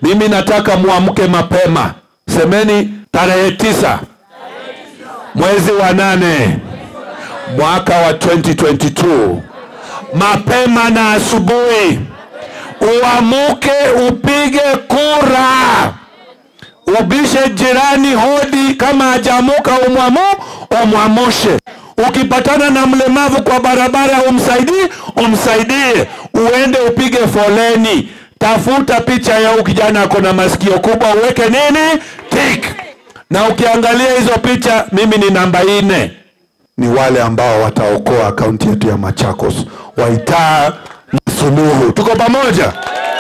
mimi nataka muamke mapema semeni tarehe tisa mwezi wa nane mwaka wa 2022 mapema na asubuhi uamuke upige kura ubishe jirani hodi kama hajamuka umwamu umwamushe ukipatana na mlemavu kwa barabara umsaidie umsaidie uende upige foleni tafuta picha ya huyu kijana ako na masikio kubwa uweke nini tik na ukiangalia hizo picha mimi ni namba nne ni wale ambao wataokoa akaunti yetu ya machakos waitaa na suluhu tuko pamoja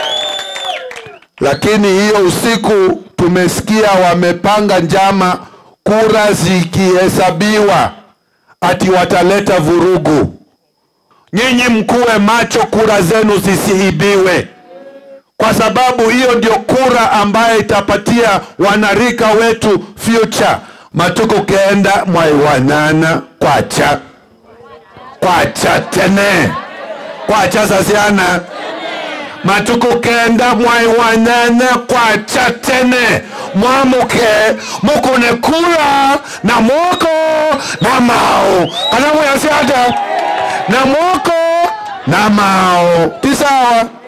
lakini hiyo usiku tumesikia wamepanga njama kura zikihesabiwa ati wataleta vurugu nyinyi mkuwe macho kura zenu zisiibiwe kwa sababu hiyo ndio kura ambayo itapatia wanarika wetu future matuku kenda mwai wanana kwacha kwacha tene kwacha sasiana matuku kenda mwai wanana kwacha tene mwamuke mukune kura na mwoko na mao kana muyasiata na mwoko na mao tisawa